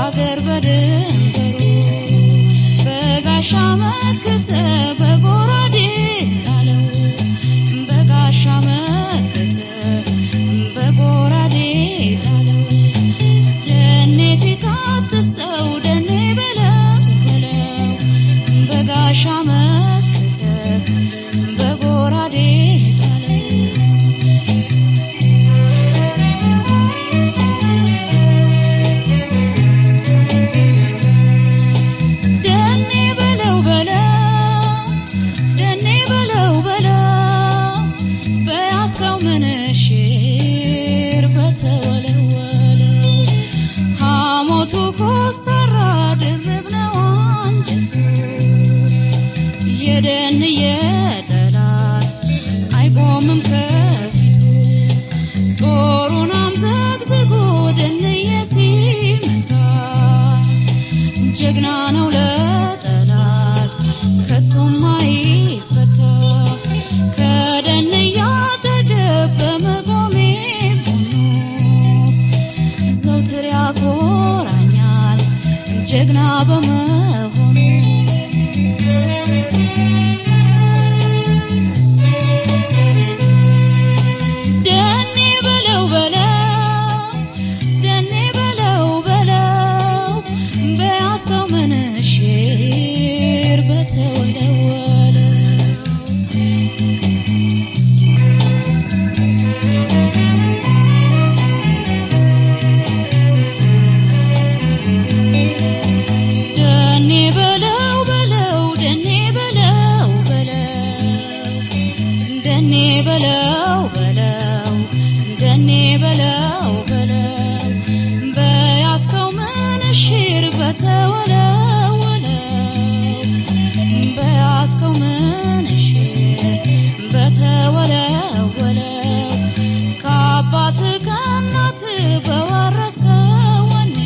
በአገር በድንበሩ በጋሻ መከተ በጎራዴ ጣለው በጋሻ መከተ በጎራዴ ጣለው ደኔ ፊት አትስጠው ደኔ በለው በለው በጋሻ መከተ በጎራዴ ጣለው ደኔ በለው በለው ደኔ በለው በለው በያዝከው ምንሽር በተወለወለው ሐሞቱ ኮስታራ ድርብ ነው አንጀቱ የደን የጠላት አይቆምም ከፊቱ ጦሩን አምዘግዝጎ ደንየ ሲመታ ጀግና ነው ለጠላት ከቶም አይፈታ ከደን እያጠገብ በመቆሜ ጎኑ ዘውትር ያኮራኛል ጀግና በመሆኑ ደኔ በለው በለው ደኔ በለው በለው በያዝከው ምንሽር በተወለወለው ደኔ በለው በለው ደኔ በለው በለው ደኔ በለው በለው ደኔ በለው በለው በያዝከው ምንሽር በተወለወለው በያዝከው ምንሽር በተወለወለው ከአባት ከእናት በወረስከው ወኔ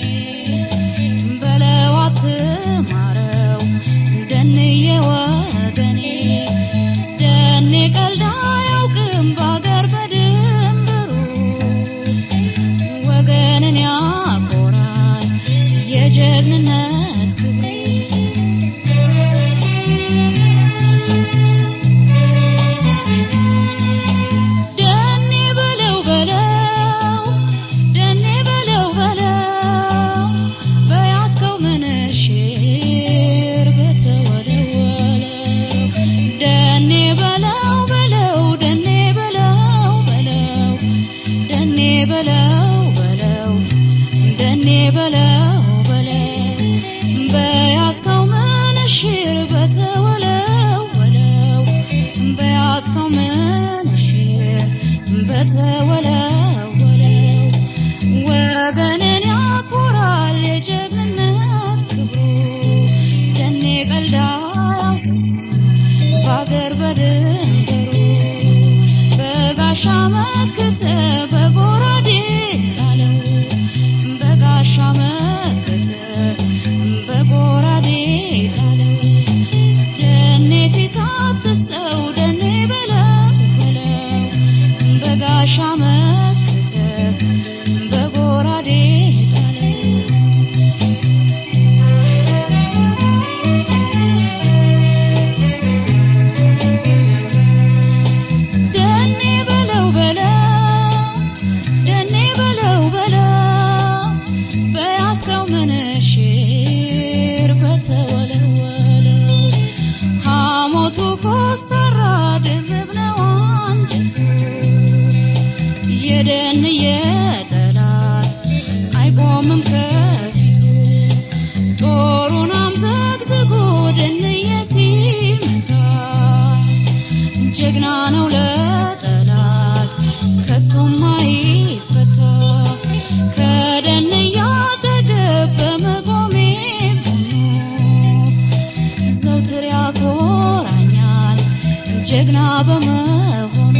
በለው አትማረው ደንዬ ወገኔ ደኔ ቀልድ አያውቅም በአገር በድንበሩ ወገንን ያኮራል የጀግንነት ክብሩ ደኔ በለው በለው ደኔ በለው በለው በያዝከው ምንሽር በተወለወለው ደኔ በለው በለው ደኔ በለው በለው ደኔ በለው በለው ደኔ በለው በለው በያዝከው ምንሽር በተወለወለው በያዝከው ምንሽር በተወለወለው ወገንን ያኮራል የጀግንነት ክብሩ ደኔ ቀልድ አያውቅም በአገር በድንበሩ በጋሻ መከተ በጎራዴ ጣለው በጋሻ መከተ በጎራዴ ጣለው ደኔ ፊት አትስጠው ደኔ በለው በለው በጋሻ መከተ በጎራዴ ጣለው ደኔ በለው በለው ደኔ በለው በለው በያዝከው ምንሽር በተወለወለው ሐሞቱ ኮስታራ ድርብ ነው አንጀቱ የደን የጠላት አይቆምም ከፊቱ ጦሩን አምዘግዝጎ ደንየ ሲመታ ጀግና ነው ለጠላት ከቶም አይፈታ ከደን እያጠገብ በመቆሜ ጎኑ ዘውትር ያኮራኛል ጀግና በመሆኑ